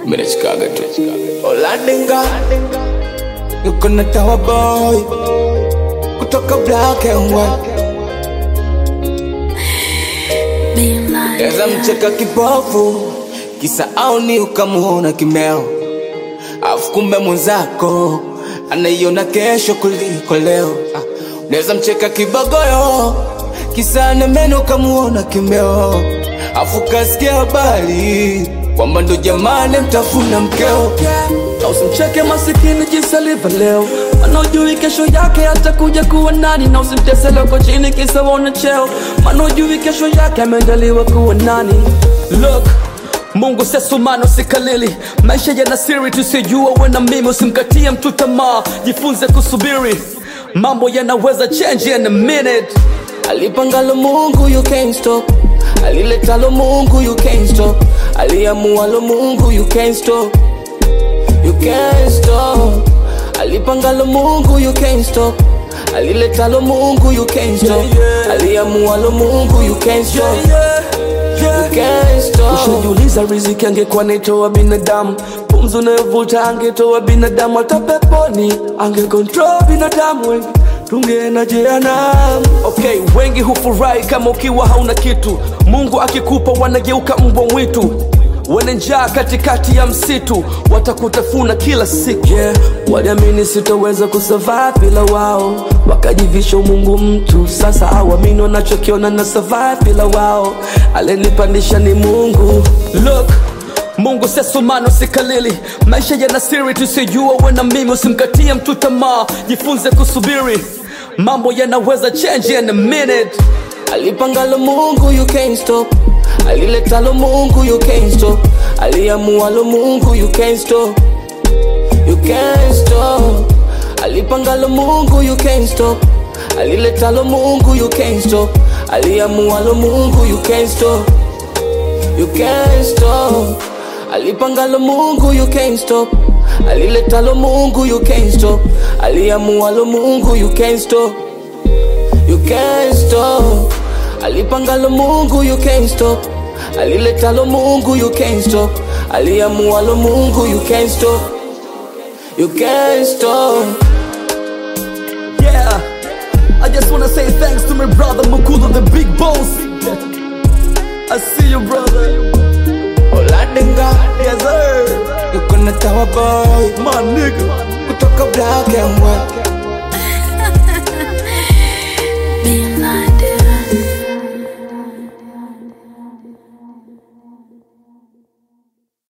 Mimi nachikaga tu. Olandinga yuko na Tawa Boy kutoka Black and White. Eza mcheka kipofu kisa aoni ukamuona kimeo, afu kumbe mwenzako anaiona kesho kuliko leo. Ah, Unaweza mcheka kibogoyo kisa ana meno ukamuona kimeo, afu kasikia habari kwamba ndo jamani mtafuna mkeo. Na usimcheke masikini jinsi alivyo leo, maana ujui kesho yake atakuja kuwa nani. Na usimtese leo kwa chini kisa waona cheo, maana ujui kesho yake ameandaliwa kuwa nani. Look, Mungu sesumano sikalili, maisha yana siri tusijua. We na mimi usimkatie mtu tamaa, jifunze kusubiri, mambo yanaweza change in a minute. Alipangalo Mungu you can't stop, aliletalo Mungu you can't stop, aliamualo Mungu you can't stop, you can't stop. Alipangalo Mungu you can't stop, aliletalo Mungu you can't stop, aliamualo Mungu you can't stop, you can't stop. Ushajiuliza riziki angekuwa naitoa binadamu, pumzi unayovuta angetoa binadamu, hata peponi angekontrol binadamu wengi tungeenda jehanamu. Okay, wengi hufurahi kama ukiwa hauna kitu, Mungu akikupa wanageuka mbwa mwitu wana njaa katikati ya msitu, watakutafuna kila siku. Yeah, waliamini sitoweza kusurvive bila wao, wakajivisha umungu mtu. Sasa hawamini wanachokiona na survive bila wao, alenipandisha ni Mungu. Look, Mungu sesumano sikalili, maisha yana siri tusijua. We na mimi usimkatie mtu tamaa, jifunze kusubiri, mambo yanaweza change in a minute. Alipangalo Mungu you can't stop, aliletalo Mungu you can't stop, aliamualo Mungu you can't stop, you can't stop. Alipangalo Mungu you can't stop, aliletalo Mungu you can't stop, aliamualo Mungu you can't stop, you can't stop. Alipangalo Mungu you can't stop, aliletalo Mungu you can't stop, aliamualo Mungu you can't stop. You can't stop. Alipangalo Mungu you can't stop. Aliletalo Mungu you can't stop. Aliamualo Mungu you can't stop. You can't stop. Yeah, I just wanna say thanks to my brother Mukulu, the big boss. I see you, brother. Olandinga Yes, sir. yuko na Tawa Boy My nigga. kutoka Black and White. Being blinded.